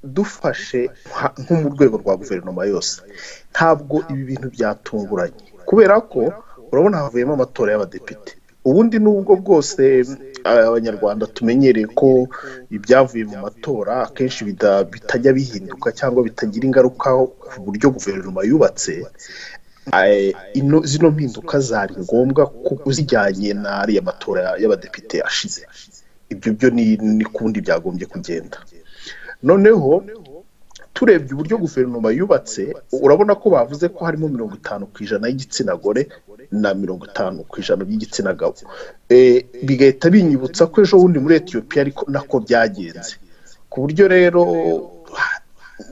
dufashe nko mu rwego rwa guverinoma yose ntabwo ibi bintu byatunguranye kubera ko urabona havuyemo amatora y'abadepite ubundi n'ubwo bwose abanyarwanda tumenyereye ko ibyavuye mu matora akenshi bitajya bihinduka cyangwa bitagira ingaruka ku buryo guverinoma yubatse zino mpinduka zari ngombwa kuko zijyanye n'ariya matora y'abadepite ashize ibyo byo n'ikundi byagombye kugenda noneho turebye uburyo guverinoma yubatse urabona ko bavuze ko harimo mirongo itanu ku ijana y'igitsina gore na mirongo itanu ku ijana by'igitsina gabo bigahita binyibutsa ko ejo bundi muri etiyopiya ariko nako byagenze ku buryo rero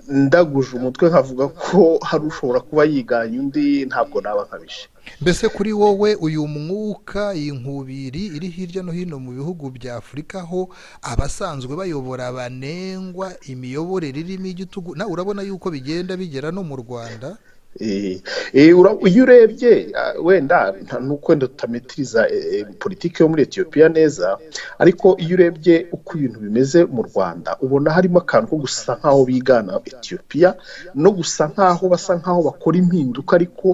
ndaguje umutwe nkavuga ko hari ushobora kuba yiganye undi ntabwo naba nkabije mbese kuri wowe uyu mwuka iyi nkubiri iri hirya no hino mu bihugu bya afurika aho abasanzwe bayobora banengwa imiyoborere irimo igitugu nawe urabona yuko bigenda bigera no mu rwanda iyo urebye wenda nuko wenda tutametiriza politiki yo muri etiyopiya neza ariko iyo urebye uko ibintu bimeze mu rwanda ubona harimo akantu ko gusa nk'aho bigana etiyopiya no gusa nk'aho basa nk'aho bakora impinduka ariko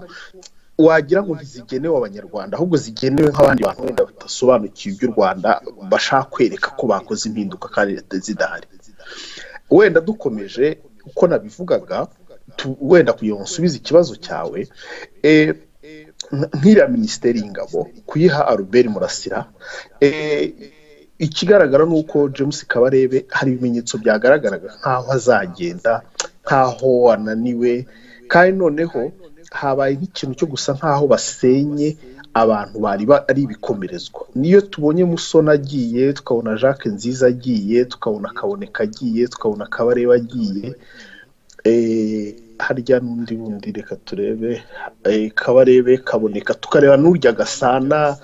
wagira ngo ntizigenewe abanyarwanda ahubwo zigenewe nk'abandi bantu wenda badasobanukiwe iby'u rwanda bashaka kwereka ko bakoze impinduka kandi zidahari wenda dukomeje uko nabivugaga wenda kugira ngo nsubize ikibazo cyawe nk'iriya minisiteri y'ingabo kuyiha aruberi murasira ikigaragara ni uko james kabarebe hari ibimenyetso byagaragaraga nk'aho azagenda nk'aho ananiwe kandi noneho habaye nk'ikintu cyo gusa nk'aho basenye abantu bari ari ibikomerezwa niyo tubonye musona agiye tukabona jacques nziza agiye tukabona kaboneka agiye tukabona kabareba agiye harya n'undi bundi reka turebe kabarebe kaboneka tukareba n'urya gasana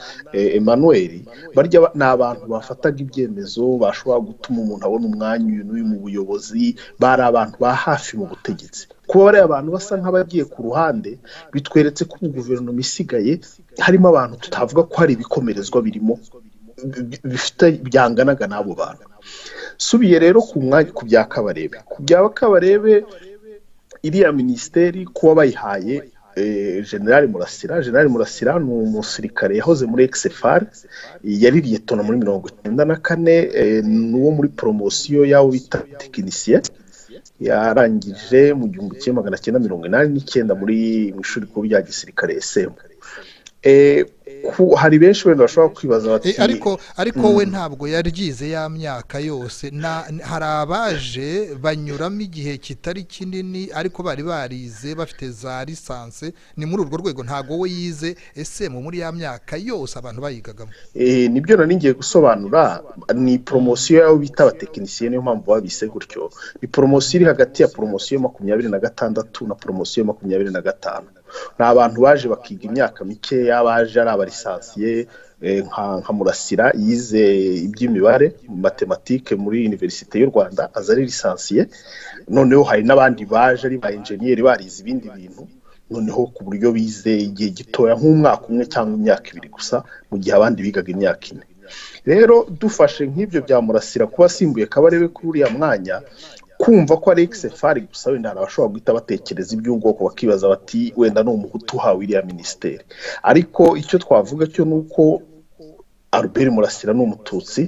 emmanuel barya ni abantu bafataga ibyemezo bashobora gutuma umuntu abona umwanya uyu n'uyu mu buyobozi bari abantu ba hafi mu butegetsi kuba bariya abantu basa nk'abagiye ku ruhande bitweretse ko guverinoma isigaye harimo abantu tutavuga ko hari ibikomerezwa birimo bifite byanganaga n'abo bantu subiye rero ku mwanya ku bya kabarebe ku bya kabarebe iriya minisiteri kuba bayihaye generale murasira generale murasira ni umusirikare yahoze muri ekisefari yari liyetona muri mirongo icyenda na kane ni uwo muri poromosiyo y'abo bita tekinisiye yarangije mu gihumbi kimwe magana cyenda mirongo inani n'icyenda muri mu ishuri rikuru rya gisirikare esemu hari benshi wenda bashobora kwibaza bati ariko ariko we ntabwo yaryize ya myaka yose hari abaje banyuramo igihe kitari kinini ariko bari barize bafite za lisansi ni muri urwo rwego ntabwo we yize ese mu muri ya myaka yose abantu bayigagamo nibyo nari ngiye gusobanura ni poromosiyo y'abo bita abatekinisiye niyo mpamvu babise gutyo ni poromosiyo iri hagati ya poromosiyo makumyabiri na gatandatu na poromosiyo makumyabiri na gatanu ni abantu baje bakiga imyaka mikeya baje ari abarisansiye nka murasira yize iby'imibare matematike muri univerisite y'u rwanda aza ari lisansiye noneho hari n'abandi baje ari ba enjeniyeri barize ibindi bintu noneho ku buryo bize igihe gitoya nk'umwaka umwe cyangwa imyaka ibiri gusa mu gihe abandi bigaga imyaka ine rero dufashe nk'ibyo bya murasira kuba asimbuye kabarebe kuri uriya mwanya kumva ko ari ekisefari gusa wenda hari abashobora guhita batekereza iby'ubwoko bakibaza bati wenda ni umuhutu uhawe iriya minisiteri ariko icyo twavuga cyo ni uko albert murasira ni umututsi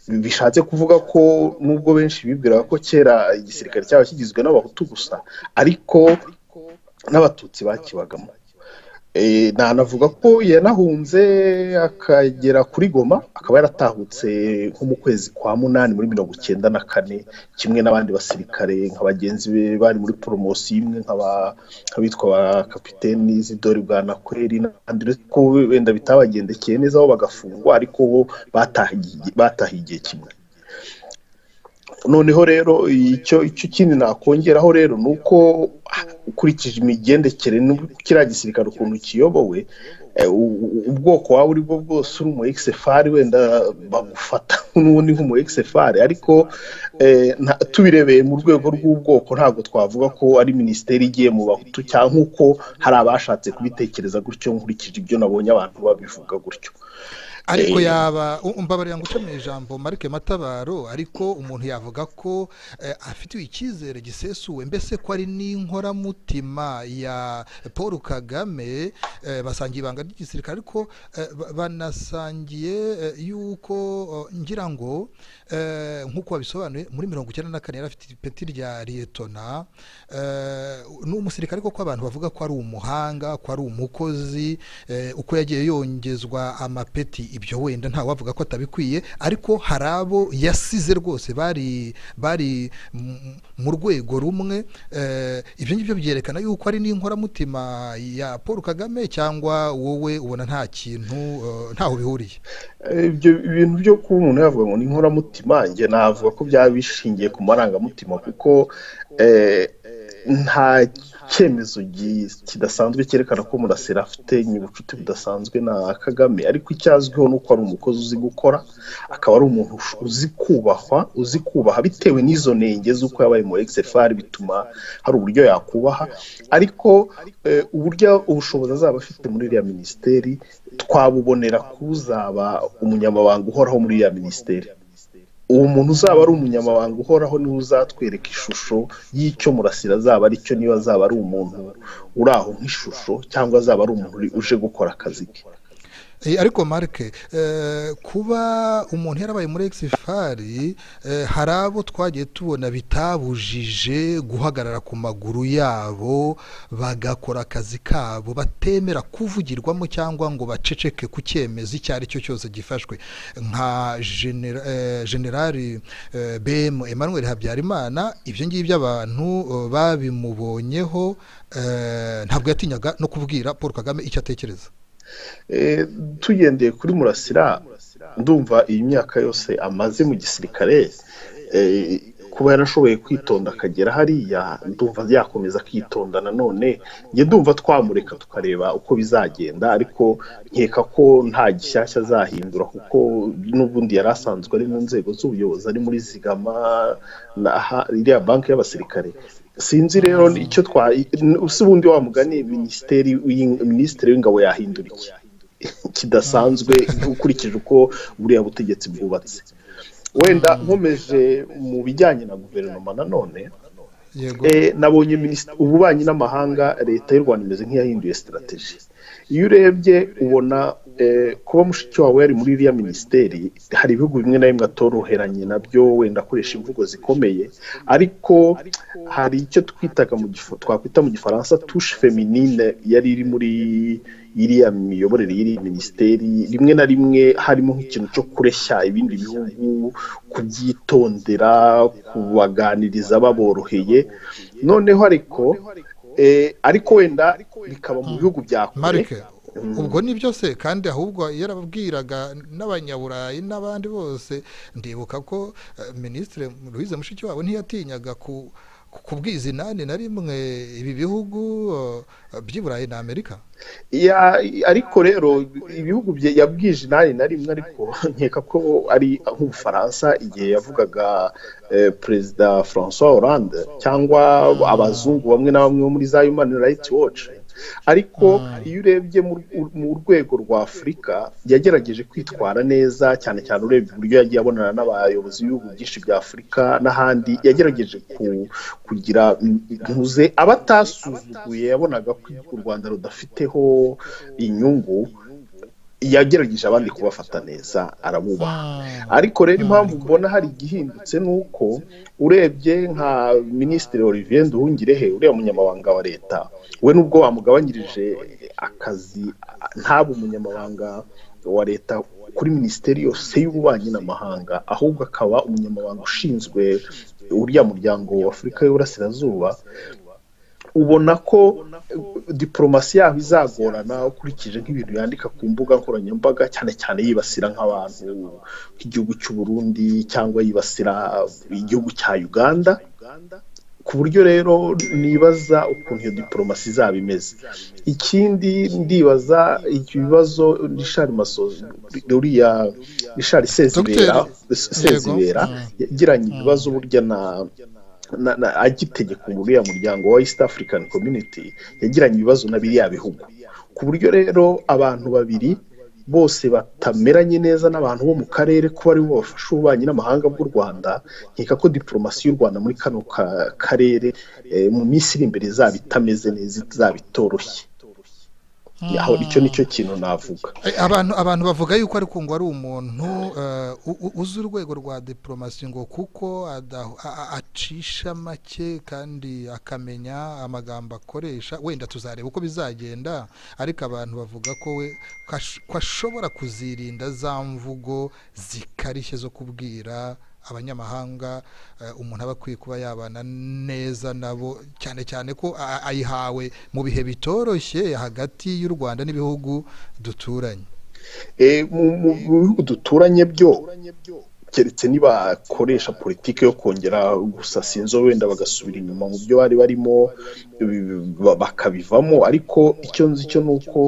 bishatse kuvuga ko nubwo benshi bibwiraga ko kera igisirikare cyaba kigizwe n'abahutu gusa ariko n'abatutsi bakibagamo nanavuga ko yanahunze akagera kuri goma akaba yaratahutse nko mu kwezi kwa munani muri mirongo icyenda na kane kimwe n'abandi basirikare nka bagenzi be bari muri poromosiyo imwe nk'abitwa ba kapiteni zidori bwa nakweri n'abandi ko wenda bitabagendekeye neza aho bagafungwa ariko bo batahiye igihe kimwe noneho rero icyo icyo kindi nakongeraho rero ni uko ukurikije imigendekere kiriya gisirikare ukuntu kiyobowe ubwoko waba uri bwo bwose uri umu ekisefari wenda bagufata n'ubundi nk'umu ekisefari ariko tubirebeye mu rwego rw'ubwoko ntabwo twavuga ko ari minisiteri igiye mu bahutu cyangwa nk'uko hari abashatse kubitekereza gutyo nkurikije ibyo nabonye abantu babivuga gutyo ariko yaba mbabarira ngo ucomeye ijambo marike matabaro ariko umuntu yavuga ko afitiwe icyizere gisesuwe mbese ko ari n'inkoramutima ya paul kagame basangiye ibanga ry'igisirikare ariko banasangiye yuko ngira ngo nk'uko babisobanuye muri mirongo icyenda na kane yari afite ipeti rya liyetona ni umusirikare kuko abantu bavuga ko ari umuhanga ko ari umukozi uko yagiye yongezwa amapeti ibyo wenda ntawe wavuga ko atabikwiye ariko hari abo yasize rwose bari bari mu rwego rumwe ibyo ngibyo byerekana yuko ari n'inkoramutima ya paul kagame cyangwa wowe ubona nta kintu ntaho bihuriye ibyo bintu byo kuba umuntu yavuga ngo ni inkoramutima njye navuga ko byaba bishingiye ku marangamutima kuko nta cyemezo kidasanzwe cyerekana ko murasira afite ubucuti budasanzwe na kagame ariko icyazwiho ni uko ari umukozi uzi gukora akaba ari umuntu uzi kubahwa uzi kubaha bitewe n'izo nenge z'uko yabaye muri exefari bituma hari uburyo yakubaha ariko uburyo ubushobozi azaba afite muri iriya minisiteri twabubonera kuzaba umunyamabanga uhoraho muri iriya minisiteri uwo muntu uzaba ari umunyamabanga uhoraho niwe uzatwereka ishusho y'icyo murasira azaba ari cyo niba azaba ari umuntu uri aho nk'ishusho cyangwa azaba ari umuntu uje gukora akazi ke ariko marike kuba umuntu yarabaye muri exifari hari abo twagiye tubona bitabujije guhagarara ku maguru yabo bagakora akazi kabo batemera kuvugirwamo cyangwa ngo baceceke ku cyemezo icyo ari cyo cyose gifashwe nka generali bm Emmanuel habyarimana ibyo ngibyo abantu babimubonyeho ntabwo yatinyaga no kubwira paul kagame icyo atekereza tugendeye kuri murasira ndumva iyi myaka yose amaze mu gisirikare kuba yarashoboye kwitonda akagera hariya ndumva yakomeza akitonda nanone njye ndumva twamureka tukareba uko bizagenda ariko nkeka ko nta gishyashya azahindura kuko n'ubundi yari asanzwe ari mu nzego z'ubuyobozi ari muri zigama na iriya banki y'abasirikare sinzi rero icyo twa si ubundi wa mugani minisiteri minisitiri w'ingabo yahindura iki kidasanzwe ukurikije uko buriya butegetsi bwubatse wenda nkomeje mu bijyanye na guverinoma nanone nabonye ububanyi n'amahanga leta y'u rwanda imeze nk'iyahinduye sitarategi iyo urebye ubona kuba mushiki wawe yari muri iriya minisiteri hari ibihugu bimwe na bimwe atoroheranye nabyo wenda akoresha imvugo zikomeye ariko hari icyo twitaga twakwita mu gifaransa tushe feminine yari iri muri iriya miyoborere y'iriya minisiteri rimwe na rimwe harimo nk'ikintu cyo kureshya ibindi bihugu kubyitondera kubaganiriza baboroheye noneho ariko ariko wenda bikaba mu bihugu bya kure ubwo ni byose kandi ahubwo yarabwiraga n'abanyaburayi n'abandi bose ndibuka ko minisitiri Louise mushikiwabo ntiyatinyaga kubwiza inani na rimwe ibi bihugu by'iburayi na amerika ariko rero ibihugu yabwije inani na rimwe ariko nkeka ko ari nk'ubufaransa igihe yavugaga perezida francois Hollande cyangwa abazungu bamwe na bamwe bo muri za human rights watch ariko iyo urebye mu rwego rwa afurika yagerageje kwitwara neza cyane cyane urebye uburyo yagiye abonana n'abayobozi b'ibihugu byinshi bya afurika n'ahandi yagerageje kugira ntuze aba atasuzuguye yabonaga ko u rwanda rudafiteho inyungu yagerageje abandi kubafata neza arabubaha ariko rero impamvu ubona hari igihindutse ni uko urebye nka minisitiri Olivier Nduhungirehe uriya munyamabanga wa leta we nubwo wamugabanyirije akazi ntaba umunyamabanga wa leta kuri minisiteri yose y'ububanyi n'amahanga ahubwo akaba umunyamabanga ushinzwe uriya muryango wa afurika y'uburasirazuba ubona ko diporomasi yaho izagorana ukurikije nk'ibintu yandika ku mbuga nkoranyambaga cyane cyane yibasira nk'abantu nk'igihugu cy'u Burundi cyangwa yibasira igihugu cya uganda ku buryo rero nibaza ukuntu iyo diporomasi izaba imeze ikindi ndibaza ibibazo rishari masozi uriya rishari sezibera yagiranye ibibazo burya na agitegeka uriya muryango wa east african community yagiranye ibibazo na biriya bihugu ku buryo rero abantu babiri bose batameranye neza n'abantu bo mu karere kuba ari bo bafasha ububanyi n'amahanga bw'u rwanda nkeka ko diporomasi y'u rwanda muri kano karere mu minsi iri imbere izaba itameze neza izaba itoroshye aho icyo ni cyo kintu navuga abantu abantu bavuga yuko ariko ngo ari umuntu uzi urwego rwa diporomasi ngo kuko acisha make kandi akamenya amagambo akoresha wenda tuzareba uko bizagenda ariko abantu bavuga ko we ko ashobora kuzirinda za mvugo zikarishye zo kubwira abanyamahanga umuntu aba akwiye kuba yabana neza nabo cyane cyane ko ayihawe mu bihe bitoroshye hagati y'u rwanda n'ibihugu duturanye mu bihugu duturanye byo keretse nibakoresha politiki yo kongera gusasa inzo wenda bagasubira inyuma mu byo bari barimo bakabivamo ariko icyo nzi cyo ni uko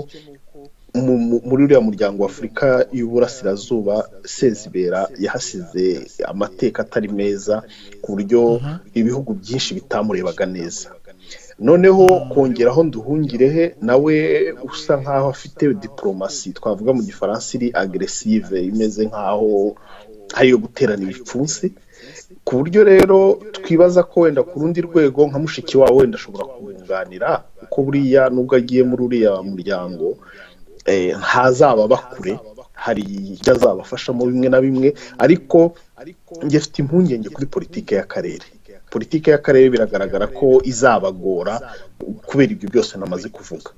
muri uriya muryango w'afurika y'uburasirazuba sezibera yahasize amateka atari meza ku buryo ibihugu byinshi bitamurebaga neza noneho kongeraho nduhungirehe nawe usa nkaho afite diporomasi twavuga mu gifaransa iri agresive imeze nkaho ariyo guterana ibipfunsi ku buryo rero twibaza ko wenda ku rundi rwego nka mushiki wawe wenda ashobora kumwunganira kuko buriya nubwo agiye muri uriya muryango ntazaba bakure hari ibyo azabafashamo bimwe na bimwe ariko njye afite impungenge kuri politiki y'akarere politiki y'akarere biragaragara ko izabagora kubera ibyo byose namaze kuvuga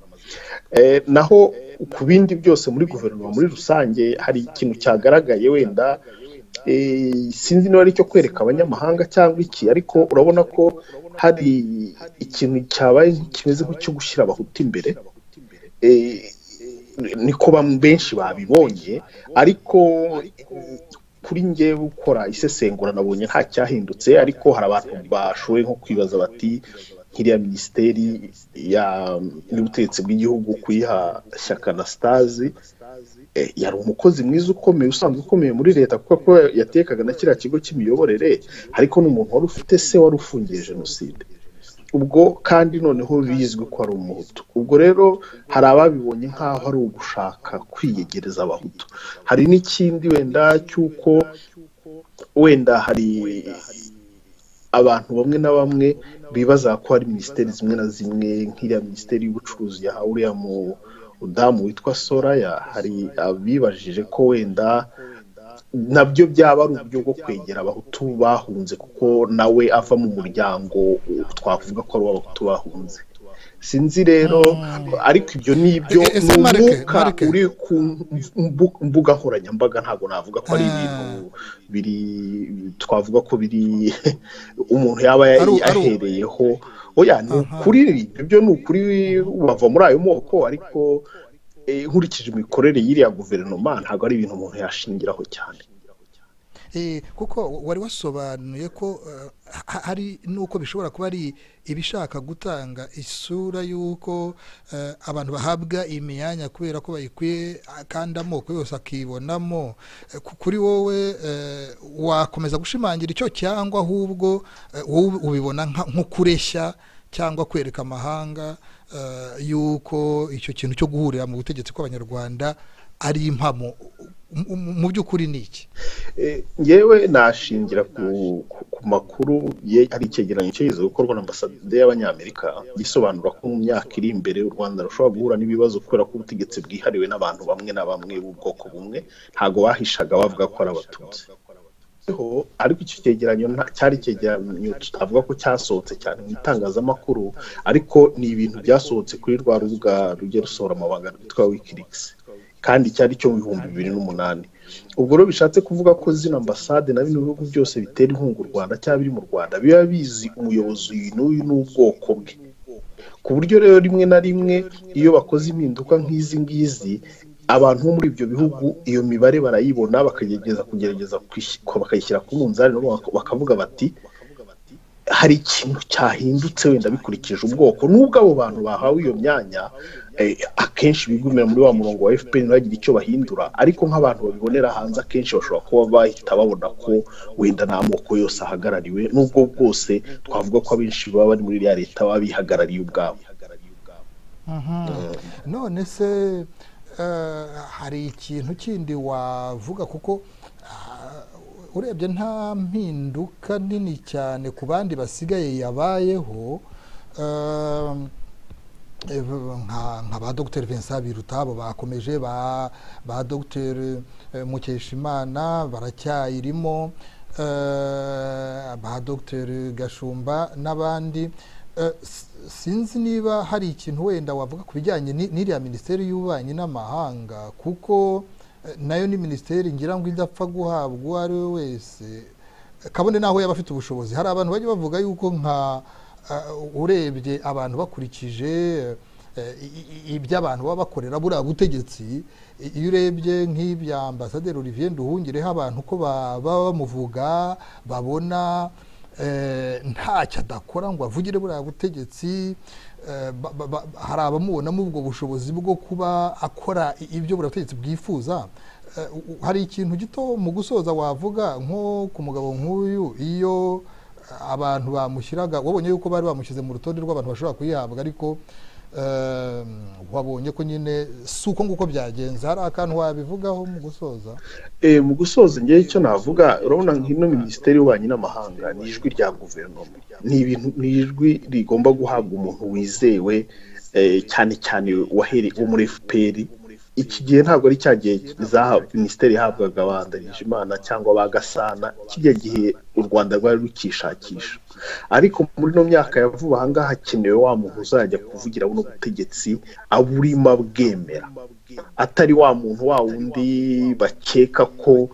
naho ku bindi byose muri guverinoma muri rusange hari ikintu cyagaragaye wenda sinzi niba ari icyo kwereka abanyamahanga cyangwa iki ariko urabona ko hari ikintu cyabaye kimeze nk'icyo gushyira abahutu imbere niko benshi babibonye ariko kuri ngewe ukora isesengura nabonye nta cyahindutse ariko hari abantu bashoboye nko kwibaza bati nk'iriya minisiteri y'ubutegetsi bw'igihugu kuyiha shyaka na sitazi yari umukozi mwiza ukomeye usanzwe ukomeye muri leta kuko yatekaga na kiriya kigo cy'imiyoborere ariko n'umuntu wari ufite se wari ufungiye jenoside ubwo kandi noneho bizwi ko ari umuhutu ubwo rero hari ababibonye nk'aho ari ugushaka kwiyegereza abahutu hari n'ikindi wenda cy'uko wenda hari abantu bamwe na bamwe bibaza ko hari minisiteri zimwe na zimwe nk'iriya minisiteri y'ubucuruzi yahawe uriya mudamu witwa soraya hari abibajije ko wenda nabyo byaba ari uburyo bwo kwegera abahutu bahunze kuko nawe ava mu muryango twavuga ko ari uw'abahutu bahunze sinzi rero ariko ibyo ni ibyo ni umwuka uri ku mbuga nkoranyambaga ntabwo navuga ko ari ibintu biri twavuga ko biri umuntu yaba yahereyeho oya ni ukuri ibyo ni ukuri bava muri ayo moko ariko nkurikije imikorere y'iriya guverinoma ntabwo ari ibintu umuntu yashingiraho cyane kuko wari wasobanuye ko hari n'uko bishobora kuba ari ibishaka gutanga isura y'uko abantu bahabwa imyanya kubera ko bayikwiye kandi amoko yose akibonamo kuri wowe wakomeza gushimangira icyo cyangwa ahubwo wowe ubibona nko kureshya cyangwa kwereka amahanga y'uko icyo kintu cyo guhurira mu butegetsi bw'abanyarwanda ari impamo mu by'ukuri ni iki yewe nashingira ku makuru hari icyegeranyo cyiza gukorwa na ambasade y'abanyamerika gisobanura ko mu myaka iri imbere u rwanda rushobora guhura n'ibibazo kubera ko ubutegetsi bwihariwe n'abantu bamwe na bamwe b'ubwoko bumwe ntabwo bahishaga bavuga ko ari abatutsi ariko icyo cyegeranyo cyari icyegeranyo tutavuga ko cyasohotse cyane mu itangazamakuru ariko ni ibintu byasohotse kuri rwa rubuga rujya rusohora amabanga rwitwa wikirigisi kandi cyari cyo mu bihumbi bibiri n'umunani ubwo rero bishatse kuvuga ko zino ambasade na bino bihugu byose bitera inkunga u rwanda cyangwa biri mu rwanda biba bizi umuyobozi uyu n'uyu n'ubwoko bwe ku buryo rero rimwe na rimwe iyo bakoze impinduka nk'izi ngizi abantu bo muri ibyo bihugu iyo mibare barayibona bakagerageza kugerageza bakayishyira ku munzani bakavuga bati hari ikintu cyahindutse wenda bikurikije ubwoko nubwo abo bantu bahawe iyo myanya akenshi bigumira muri wa murongo wa fpr ntibagire icyo bahindura ariko nk'abantu babibonera hanze akenshi bashobora kuba bahita babona ko wenda nta moko yose ahagarariwe nubwo bwose twavuga ko abenshi baba bari muri iriya leta baba bihagarariye ubwabo none se hari ikintu kindi wavuga kuko urebye nta mpinduka nini cyane ku bandi basigaye yabayeho nka ba dogiteri vincent birutabo bakomeje ba dogiteri mukeshimana baracyayirimo ba dogiteri gashumba n'abandi sinzi niba hari ikintu wenda wavuga ku bijyanye n'iriya minisiteri y'ububanyi n'amahanga kuko nayo ni minisiteri ngira ngo idapfa guhabwa uwo we wese kabone n'aho yaba afite ubushobozi hari abantu bajya bavuga yuko nka urebye abantu bakurikije ibyo abantu baba bakorera buriya butegetsi iyo urebye nk'ibya ambasaderi Olivier Nduhungireho abantu ko baba bamuvuga babona ntacyo adakora ngo avugire buriya butegetsi hari abamubonamo ubwo bushobozi bwo kuba akora ibyo buriya butegetsi bwifuza hari ikintu gito mu gusoza wavuga nko ku mugabo nk'uyu iyo abantu bamushyiraga wabonye yuko bari bamushyize mu rutonde rw'abantu bashobora kuyihabwa ariko wabonye ko nyine si uko nguko byagenze hari akantu wabivugaho mu gusoza mu gusoza ngewe icyo navuga urabona nk'ino minisiteri y'ububanyi n'amahanga ni ijwi rya guverinoma ni ijwi rigomba guhabwa umuntu wizewe cyane cyane wo muri fpr iki gihe ntabwo ari cya gihe minisiteri ihabwaga abandarije imana cyangwa ba gasana kijya gihe u rwanda rwari rukishakisha ariko muri ino myaka ya vuba aha ngaha hakenewe wa muntu uzajya kuvugira buno butegetsi aburimo abwemera atari wa muntu wa wundi bakeka ko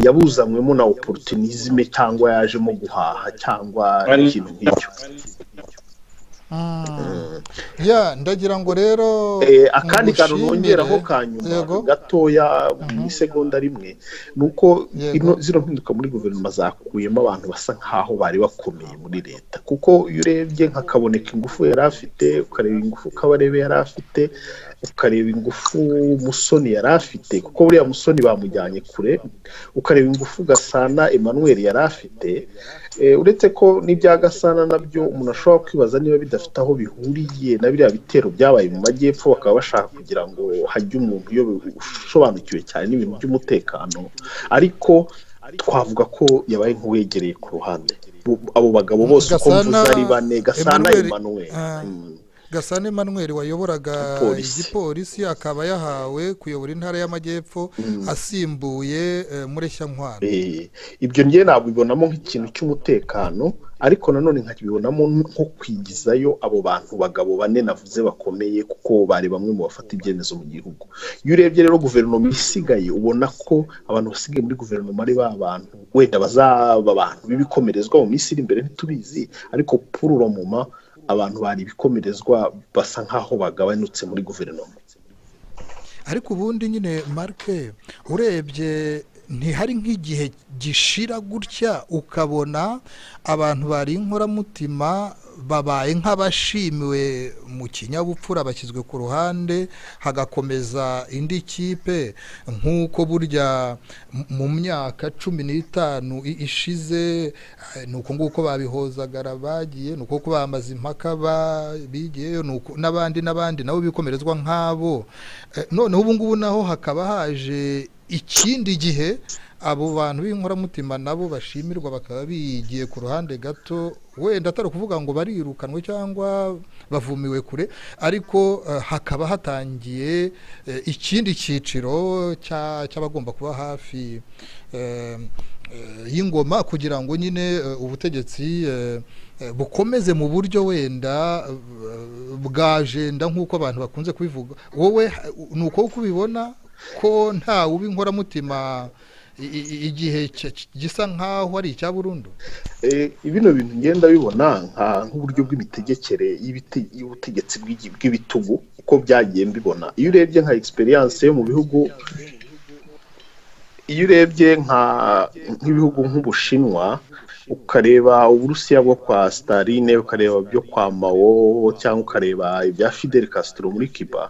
yabuzanywemo na oporotinizme cyangwa yajemo guhaha cyangwa ikintu nk'icyo ya ndagira ngo rero akandi kantu nongeraho ka nyuma gatoya mu isegonda rimwe ni uko zino mpinduka muri guverinoma zakuyemo abantu basa nk'aho bari bakomeye muri leta kuko iyo urebye nkakaboneka ingufu yari afite ukareba ingufu kabarebe yari afite ukareba ingufu musoni yari afite kuko buriya musoni bamujyanye kure ukareba ingufu gasana emmanuel yari afite uretse ko n'ibya gasana nabyo umuntu ashobora kwibaza niba bidafite aho bihuriye na biriya bitero byabaye mu majyepfo bakaba bashaka kugira ngo hajye umuntu usobanukiwe cyane n'ibintu by'umutekano ariko twavuga ko yabaye nk'uwegereye ku ruhande abo bagabo bose uko mvuze ari bane gasana emmanuel gasana emmanuel wayoboraga igipolisi akaba yahawe kuyobora intara y'amajyepfo asimbuye mureshyankwano ibyo ngewe nabibonamo nk'ikintu cy'umutekano ariko nanone nkabibonamo nko kwigizayo abo bantu bagabo bane navuze bakomeye kuko bari bamwe mu bafata ibyemezo mu gihugu iyo urebye rero guverinoma isigaye ubona ko abantu basigaye muri guverinoma ari ba bantu wenda bazaba abantu b'ibikomerezwa mu minsi iri imbere ntitubizi ariko pururo muma abantu bari ibikomerezwa basa nk'aho bagabanutse muri guverinoma ariko ubundi nyine marike urebye ntihari nk'igihe gishira gutya ukabona abantu bari inkoramutima babaye nk'abashimiwe mu kinyabupfura bashyizwe ku ruhande hagakomeza indi kipe nk'uko burya mu myaka cumi n'itanu ishize ni uko nguko babihozagara bagiye ni uko bamaze impaka bigiyeyo n'abandi n'abandi nabo bikomerezwa nk'abo noneho ubu ngubu naho hakaba haje ikindi gihe abo bantu b'inkoramutima nabo bashimirwa bakaba bigiye ku ruhande gato wenda atari ukuvuga ngo barirukanwe cyangwa bavumiwe kure ariko hakaba hatangiye ikindi cyiciro cy'abagomba kuba hafi y'ingoma kugira ngo nyine ubutegetsi bukomeze mu buryo wenda bwajenda nk'uko abantu bakunze kubivuga wowe ni uko ubibona ko nta uba inkoramutima igihe gisa nk'aho ari icya burundu bino bintu ngenda bibona nk'uburyo bw'imitegekere y'ubutegetsi bw'ibitugu uko byagiye mbibona iyo urebye nka egisperiyanse yo mu bihugu iyo urebye nk'ibihugu nk'ubushinwa ukareba uburusiya bwo kwa sitaline ukareba ibyo kwa mawo cyangwa ukareba ibya fidel castro muri kiba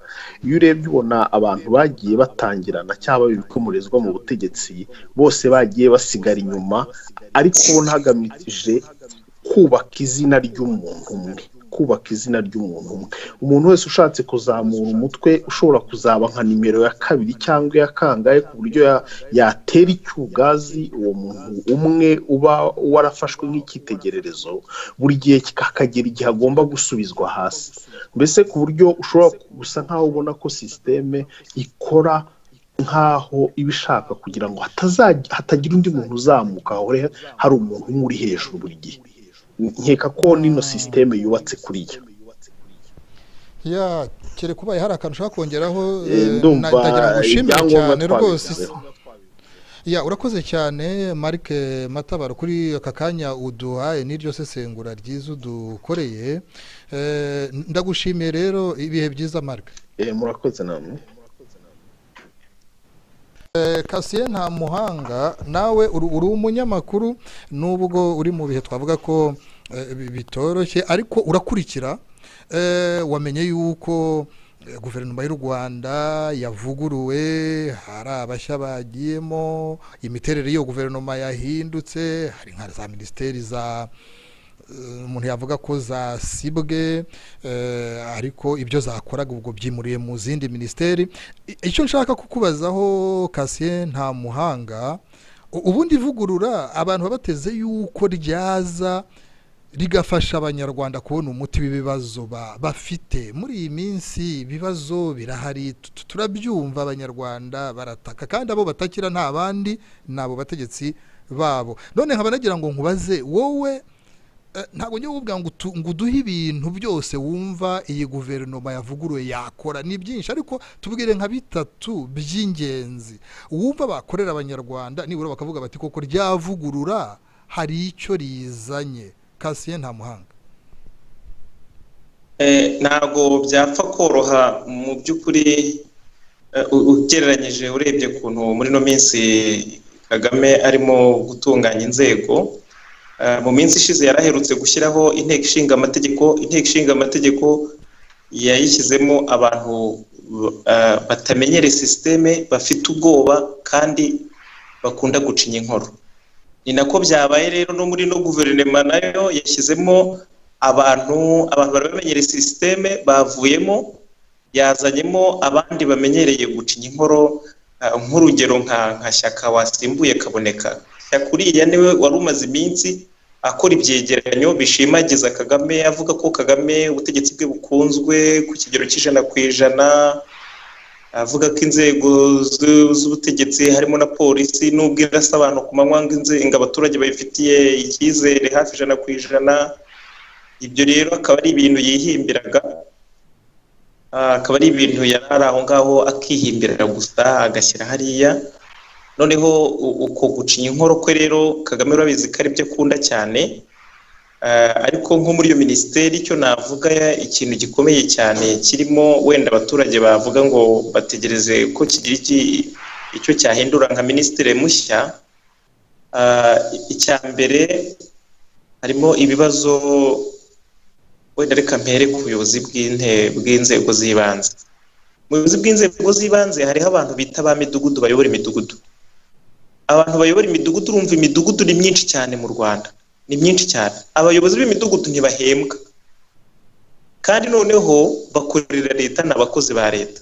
iyo urebye ubona abantu bagiye batangirana cyangwa ibikomerezwa mu butegetsi bose bagiye basigara inyuma ariko hagamije kubaka izina ry'umuntu umwe kubaka izina ry'umuntu umwe umuntu wese ushatse kuzamura umutwe ushobora kuzaba nka nimero ya kabiri cyangwa iya kangahe ku buryo yatera icyugazi uwo muntu umwe uba warafashwe nk'icyitegererezo buri gihe akagera igihe agomba gusubizwa hasi mbese ku buryo ushobora gusa nkaho ubona ko sisiteme ikora nkaho iba ishaka kugira ngo hatagira undi muntu uzamuka hahore hari umuntu umwe uri hejuru buri gihe nkeka ko n'ino sisiteme yubatse kuriya ya kere kubaye hari akantu ushaka kongeraho ndumva ndagira ngo ushimire ibyangombwa cyane rwose twabivuzeho. ya urakoze cyane Marc matabaro kuri aka kanya uduhaye n'iryo sesengura ryiza udukoreye Eh, ndagushimiye rero ibihe byiza Marc Eh, murakoze namwe Eh, kasiye nta muhanga nawe uri uri umunyamakuru nubwo uri mu bihe twavuga ko eh, bi- bitoroshye ariko urakurikira Eh, wamenye yuko eh, guverinoma y'u rwanda yavuguruwe hari abashya bagiyemo imiterere y'iyo guverinoma yahindutse hari nka za minisiteri za eh, umuntu yavuga ko zasibwe eh, ariko ibyo zakoraga ubwo byimuriye mu zindi minisiteri I- icyo nshaka kukubazaho kasiye nta muhanga u- ubundi ivugurura abantu baba bateze yuko ryaza rigafasha abanyarwanda kubona umuti w'ibibazo ba- bafite muri iyi minsi ibibazo birahari tu- turabyumva abanyarwanda barataka kandi abo batakira nta bandi ni abo bategetsi babo none nkaba nagira ngo nkubaze wowe Eh, ntabwo njye kuvuga ngo utu- ngo uduhe ibintu byose wumva iyi guverinoma yavuguruye yakora ni byinshi ariko tubwire nka bitatu by'ingenzi wumva bakorera abanyarwanda nibura bakavuga bati koko ryavugurura hari icyo rizanye kasiye nta muhanga Eh, ntabwo byapfa koroha mu by'ukuri eh, u- ugereranyije urebye ukuntu muri ino minsi kagame arimo gutunganya inzego Eh, mu minsi ishize yaraherutse gushyiraho inteko ishinga amategeko inteko ishinga amategeko yayishyizemo abantu eh, batamenyereye sisiteme bafite ubwoba kandi bakunda gucinya inkoro ni nako byabaye rero no muri no guverinoma nayo yashyizemo abantu abantu bari bamenyereye sisiteme bavuyemo yazanyemo abandi bamenyereye gucinya inkoro eh, nk'urugero nka nka shyaka wasimbuye kaboneka shyaka uriya niwe wari umaze iminsi akora ibyegeranyo bishimagiza kagame avuga ko kagame ubutegetsi bwe bukunzwe ku kigero cy'ijana ku ijana avuga ko inzego zu- z'ubutegetsi harimo na polisi n'ubwo irasa abantu ku manywa ngo inze- ngo abaturage babifitiye icyizere hafi ijana ku ijana ibyo rero akaba ari ibintu yihimbiraga Ah, akaba ari ibintu yari ari aho ngaho akihimbirira gusa agashyira hariya noneho u- uko gucinya inkoro kwe rero kagame urabizi ko ari byo akunda cyane Ah, ariko nko muri iyo minisiteri icyo navuga ya- ikintu gikomeye cyane kirimo wenda abaturage bavuga ngo bategereze ko kigira iki- icyo cyahindura nka minisitiri mushya Ah, icya mbere harimo ibibazo wenda reka mpere ku buyobozi bw'inte- bw'inzego z'ibanze mu buyobozi bw'inzego z'ibanze hariho abantu bita ba midugudu bayobora imidugudu abantu bayobora imidugudu urumva imidugudu ni myinshi cyane mu rwanda ni myinshi cyane abayobozi b'imidugudu ntibahembwa kandi noneho bakorera leta ni abakozi ba leta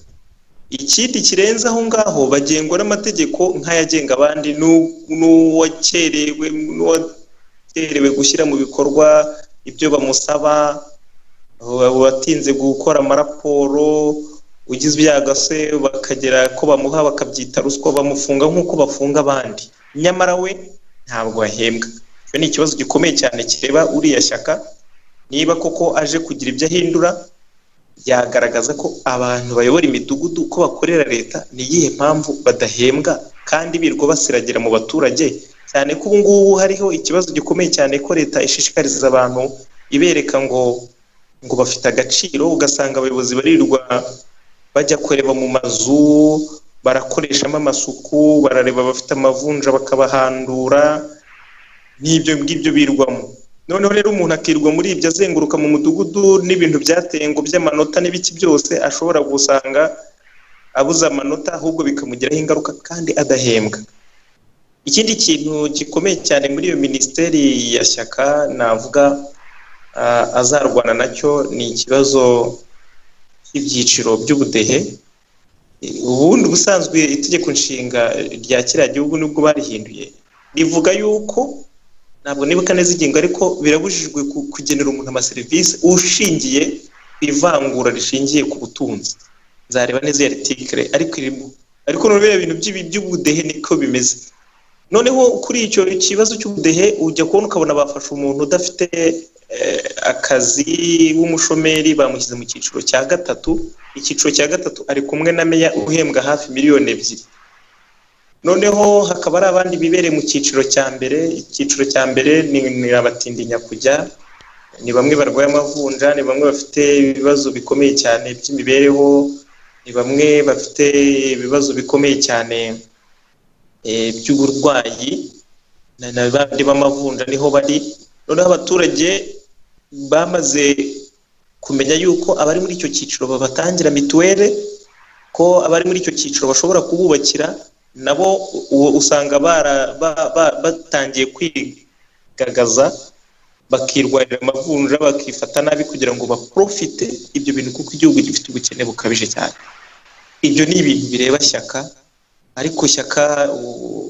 ikindi kirenze aho ngaho bagengwa n'amategeko nk'ayagenga abandi n'u- n'uwakerewe n'uwakerewe gushyira mu bikorwa ibyo bamusaba wa- watinze gukora amaraporo ugize ibyago se bakagera ko bamuha bakabyita ruswa bamufunga nk'uko bafunga abandi nyamara we ntabwo ahembwa icyo ni ikibazo gikomeye cyane kireba uriya shyaka niba koko aje kugira ibyo ahindura yagaragaza ko abantu bayobora imidugudu ko bakorera leta ni iyihe mpamvu badahembwa kandi birirwa basiragira mu baturage cyane ko ubu ngubu hariho ikibazo gikomeye cyane ko leta ishishikariza abantu ibereka ngo ngo bafite agaciro ugasanga abayobozi barirwa bajya kureba mu mazu barakoreshamo amasuku barareba abafite amavunja bakabahandura n'ibyo ngibyo birwamo noneho rero umuntu akirwa muri ibyo azenguruka mu mudugudu n'ibintu byateye ngo by'amanota n'ibiki byose ashobora gusanga abuze amanota ahubwo bikamugiraho ingaruka kandi adahembwa ikindi kintu gikomeye cyane muri iyo minisiteri ya shyaka navuga azarwana nacyo ni ikibazo cy'ibyiciro by'ubudehe ubundi ubusanzwe itegeko nshinga rya kiriya gihugu nibwo barihinduye rivuga yuko ntabwo nibuka neza ingingo ariko birabujijwe kugenera umuntu amaserivisi ushingiye ku ivangura rishingiye ku butunzi nzareba neza iyo aritikire ariko irimo ariko nubwo ibintu by'ubudehe niko bimeze noneho kuri icyo kibazo cy'ubudehe ujya kubona ukabona bafashe umuntu udafite akazi w'umushomeri bamushyize mu cyiciro cya gatatu icyiciro cya gatatu ari kumwe na meya uhembwa hafi miliyoni ebyiri noneho hakaba hari abandi bibereye mu cyiciro cya mbere icyiciro cya mbere ni abatindinya kujya ni bamwe barwaye amavunja ni bamwe bafite ibibazo bikomeye cyane by'imibereho ni bamwe bafite ibibazo bikomeye cyane by'uburwayi n'abandi b'amavunja niho bari noneho abaturage bamaze kumenya yuko abari muri icyo cyiciro babatangira mituweli ko abari muri icyo cyiciro bashobora kububakira nabo usanga batangiye kwigagaza bakirwarira amavunja bakifata nabi kugira ngo baprofite ibyo bintu kuko igihugu gifite ubukene bukabije cyane ibyo ni ibintu bireba shyaka ariko shyaka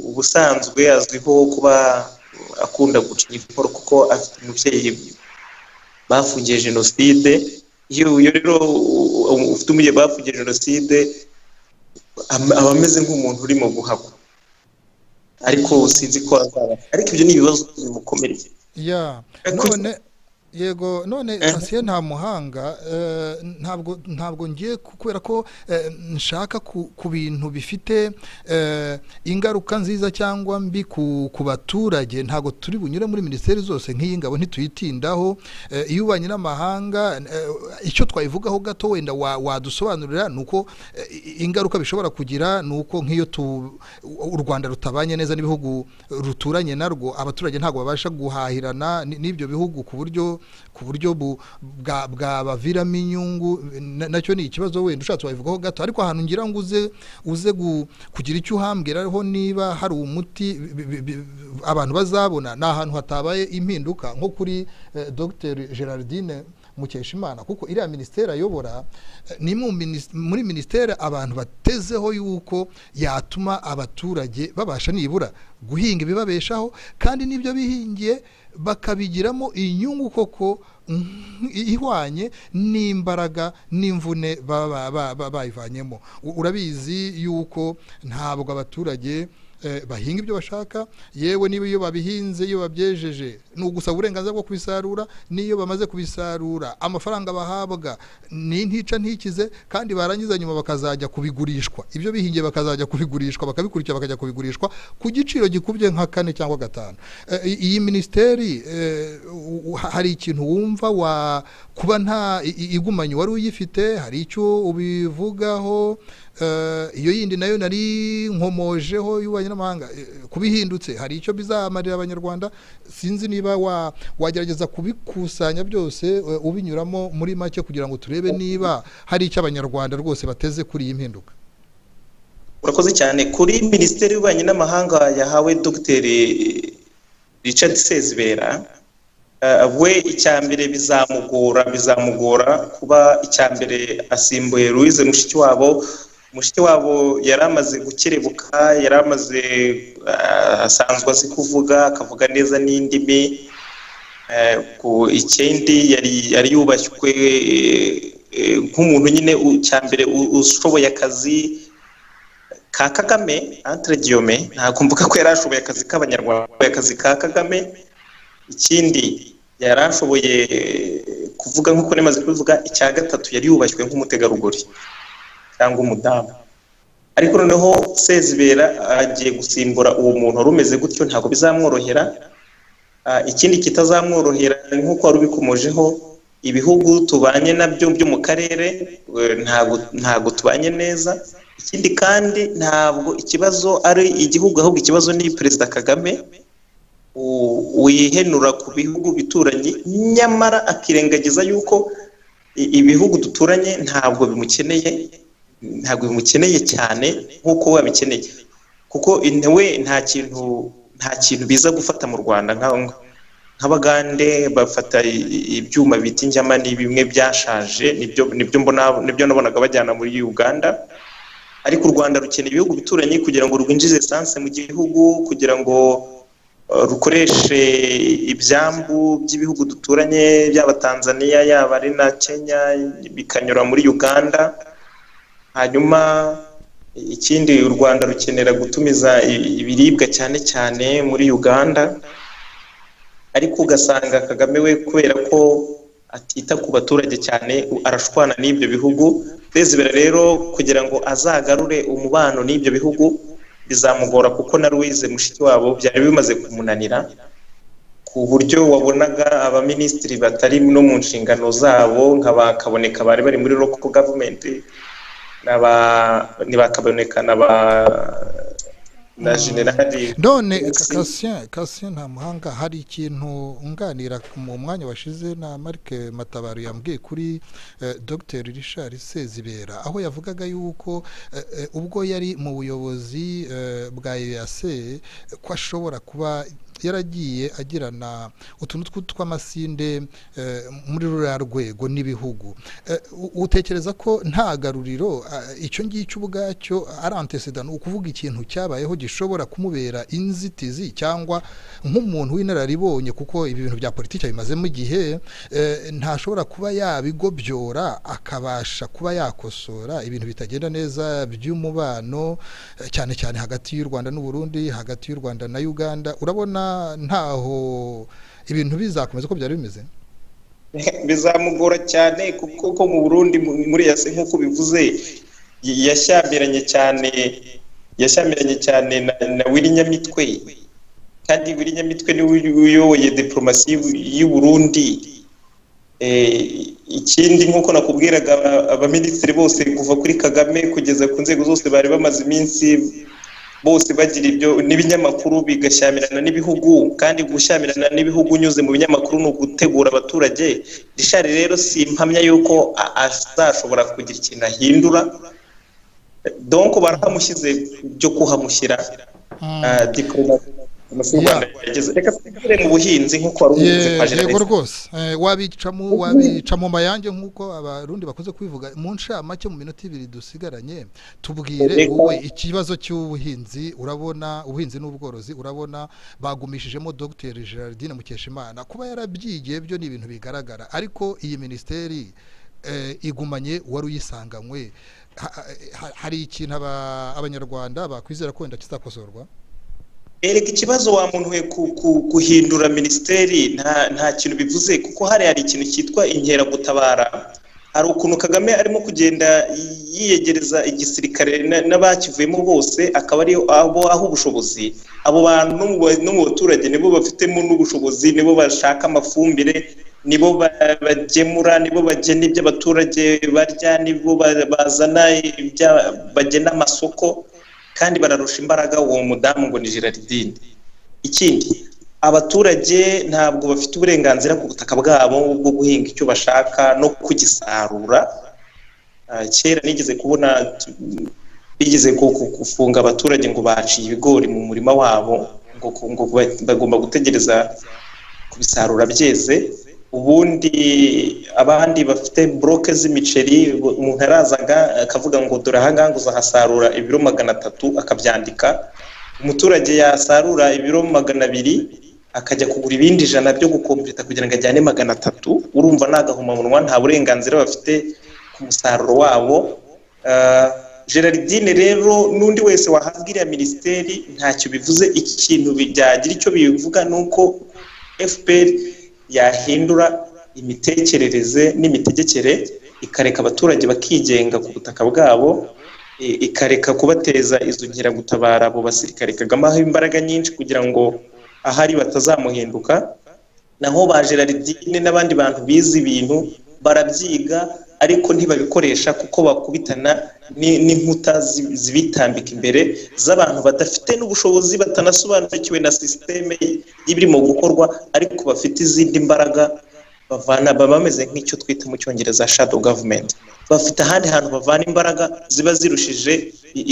ubusanzwe azwiho kuba akunda guca igikorwa kuko afite umubyeyi bafungiye jenoside iyo rero ufite umubyeyi bafungiye jenoside aba ameze nk'umuntu urimo guhagwa ariko sinzi ko azaba ariko ibyo ni ibibazo bimukomereye none yego none sasiye nta muhanga ntabwo ntabwo ngiye kubera ko nshaka ku bintu bifite ingaruka nziza cyangwa mbi ku baturage ntabwo turi bunyure muri minisiteri zose nk'iyi ngabo ntituyitindaho iyo ubanye n'amahanga icyo twayivugaho gato wenda wadusobanurira ni uko ingaruka bishobora kugira ni uko nk'iyo u rwanda rutabanye neza n'ibihugu ruturanye narwo abaturage ntabwo babasha guhahirana n'ibyo bihugu ku buryo ku buryo bwabaviramo inyungu nacyo ni ikibazo wenda ushatse wabivugaho gato ariko ahantu ngira ngo uze uze kugira icyo uhambwiraho niba hari umuti abantu bazabona ni ahantu hatabaye impinduka nko kuri dr gerardine mukeshimana kuko iriya minisiteri ayobora ni muri minisiteri abantu batezeho yuko yatuma abaturage babasha nibura guhinga ibibabeshaho kandi n'ibyo bihingiye bakabigiramo inyungu koko ihwanye n'imbaraga n'imvune baba bayivanyemo urabizi yuko ntabwo abaturage bahinga ibyo bashaka yewe niba iyo babihinze iyo babyejeje ni ugusaba uburenganzira bwo kubisarura n'iyo bamaze kubisarura amafaranga bahabwa ni ntica ntikize kandi barangiza nyuma bakazajya kubigurishwa ibyo bihingiye bakazajya kubigurishwa bakabikurikira bakajya kubigurishwa ku giciro gikubye nka kane cyangwa gatanu iyi minisiteri hari ikintu wumva wa kuba nta igumanye wari uyifite hari icyo ubivugaho iyo yindi nayo nari nkomojeho y'ububanyi n'amahanga kubihindutse hari icyo bizamarira abanyarwanda sinzi niba wagerageza kubikusanya byose ubinyuramo muri make kugira ngo turebe niba hari icyo abanyarwanda rwose bateze kuri iyi mpinduka urakoze cyane kuri minisiteri y'ububanyi n'amahanga yahawe dogiteri Richard sezibera we icya mbere bizamugora bizamugora kuba icya mbere asimbuye louise mushikiwabo mushiki wabo yari amaze gukerebuka yari amaze asanzwe azi kuvuga akavuga neza n'indimi ku ikindi yari yubashywe nk'umuntu nyine cya mbere ushoboye akazi ka kagame antiregiyome ntabwo mvuga ko yari ashoboye akazi k'abanyarwanda akazi ka kagame ikindi yari ashoboye kuvuga nk'uko nemaze kubivuga icya gatatu yari yubashywe nk'umutegarugori cyangwa umudamu ariko noneho sezibera agiye gusimbura uwo muntu wari umeze gutyo ntabwo bizamworohera ikindi kitazamworohera ni nk'uko wari ubikomojeho ibihugu tubanye nabyo byo mu karere ntabwo tubanye neza ikindi kandi ntabwo ikibazo ari igihugu ahubwo ikibazo ni perezida kagame wihenura ku bihugu bituranye nyamara akirengagiza yuko ibihugu duturanye ntabwo bimukeneye ntabwo bimukeneye cyane nk'uko we abikeneye kuko we nta kintu nta kintu biza gufata mu rwanda nkaho nk'abagande bafata ibyuma bita injyama ni bimwe byashaje nibyo nibyo mbona nibyo nabonaga bajyana muri uganda ariko u rwanda rukeneye ibihugu bituranyi kugira ngo rwinjize esanse mu gihugu kugira ngo rukoreshe ibyambu by'ibihugu duturanye byaba tanzania yaba ari na kenya bikanyura muri uganda hanyuma ikindi u rwanda rukenera gutumiza ibiribwa cyane cyane muri uganda ariko ugasanga kagame we kubera ko atita ku baturage cyane arashwana n'ibyo bihugu rezibera rero kugira ngo azagarure umubano n'ibyo bihugu bizamugora kuko na ruwize mushiki wabo byari bimaze kumunanira ku buryo wabonaga abaminisitiri batari no mu nshingano zabo nka ba kaboneka bari bari muri loko gavumenti ntibakaboneka na ba na generali none kasiya kasiya nta muhanga hari ikintu unganira mu mwanya washize na marike matabaru yambwiye kuri dr richard sezibera aho yavugaga yuko ubwo yari mu buyobozi bwa eyase ko ashobora kuba yaragiye agirana utuntu tw'amasinde muri ruriya rwego n'ibihugu utekereza ko nta garuriro icyo ngicyo ubwacyo ari antesida ni ukuvuga ikintu cyabayeho gishobora kumubera inzitizi cyangwa nk'umuntu w'inararibonye kuko ibi bintu bya politiki bimazemo igihe ntashobora kuba yabigobyora akabasha kuba yakosora ibintu bitagenda neza by'umubano cyane cyane hagati y'u rwanda n'uburundi hagati y'u rwanda na uganda urabona ntaho ibintu bizakomeza uko byari bimeze bizamugora cyane kuko mu burundi muri yase nk'uko bivuze yashyambiranye cyane yashyamiranye cyane na wirinyamitwe kandi wirinyamitwe niwe uyoboye diporomasi y'u Burundi ikindi nk'uko nakubwiraga abaminisitiri bose kuva kuri kagame kugeza ku nzego zose bari bamaze iminsi bose bagira ibyo n'ibinyamakuru bigashyamirana n'ibihugu kandi gushyamirana n'ibihugu unyuze mu binyamakuru ni ugutegura abaturage rishari rero si impamya y'uko azashobora kugira ikintu ahindura donko barahamushyize byo kuhamushyira mu buhinzi nk'uko wari ubizi kwa yego rwose wabicamo wabicamo mayange nk'uko abarundi bakunze kubivuga mu nshamake mu minota ibiri dusigaranye tubwire wowe ikibazo cy'ubuhinzi urabona ubuhinzi n'ubworozi urabona bagumishijemo dr gerardine mukeshimana kuba yarabyigiye byo ni ibintu bigaragara ariko iyi minisiteri igumanye wari uyisanganywe hari ikintu abanyarwanda bakwizera ko wenda kizakosorwa erega ikibazo wamunuwe guhindura minisiteri nta kintu bivuze kuko hari hari ikintu cyitwa inkeragutabara hari ukuntu kagame arimo kugenda yiyegereza igisirikare n'abakivuyemo bose akaba ari abo aho ubushobozi abo bantu no mu baturage nibo bafitemo n'ubushobozi nibo bashaka amafumbire nibo bagemura nibo bagena ibyo abaturage barya nibo bazana ibyo bagena amasoko kandi bararusha imbaraga uwo mudamu ngo ni gerardine ikindi abaturage ntabwo bafite uburenganzira ku butaka bwabo bwo guhinga icyo bashaka no kugisarura kera nigeze kubona bigeze gufunga abaturage ngo baciye ibigori mu murima wabo ngo bagomba gutegereza kubisarura byeze ubundi abandi bafite buroke z'imiceri umuntu arazaga akavuga ngo dore ahangaha uzahasarura ibiro magana atatu akabyandika umuturage yasarura ibiro magana abiri akajya kugura ibindi ijana byo gukompeta kugira ngo ajyane magana atatu urumva ni agahomamunwa nta burenganzira bafite ku musaruro wabo gerardine rero n'undi wese wahabwa iriya minisiteri ntacyo bivuze iki kintu byagira icyo bivuga ni uko fpr yahindura imitekerereze n'imitegekere ikareka abaturage bakigenga ku butaka bwabo ikareka kubateza izo nkeragutabara abo basirikare kagame aho imbaraga nyinshi kugira ngo ahari batazamuhinduka naho ba gerardine n'abandi bantu bize ibintu barabyiga ariko ntibabikoresha kuko bakubitana n'inkuta zibitambika imbere z'abantu badafite n'ubushobozi batanasobanukiwe na sisiteme y'ibirimo gukorwa ariko bafite izindi mbaraga bavana baba bameze nk'icyo twita mu cyongereza shado gavumenti bafite ahandi hantu bavana imbaraga ziba zirushije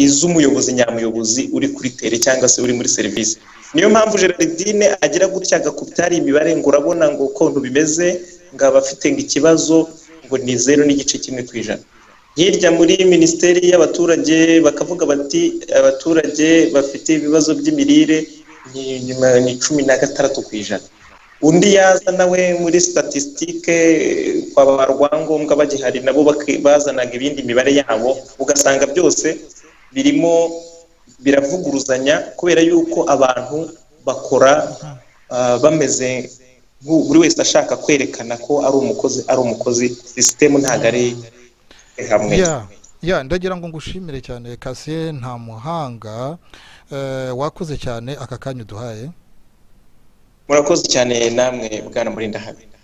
iz'umuyobozi nyamuyobozi uri kuri tere cyangwa se uri muri serivisi niyo mpamvu gerardine agira gutya agakubyara imibare ngo urabona ngo ukuntu bimeze ngo aba afite ngo ikibazo ngo ni zeru n'igice kimwe ku ijana hirya muri minisiteri y'abaturage bakavuga bati abaturage bafite ibibazo by'imirire ni nyuma ni cumi na gatandatu ku ijana undi yaza nawe muri statisitike kwa ba rwangombwa bagihari nabo bazanaga ibindi mibare yabo ugasanga byose birimo biravuguruzanya kubera yuko abantu bakora bameze buri wese ashaka kwerekana ko ari umukozi ari umukozi sisitemu ntabwo ari hamwe ya ndagira ngo ngushimire cyane kasiye nta muhanga wakoze cyane aka kanya uduhaye murakoze cyane namwe bwana murinda habe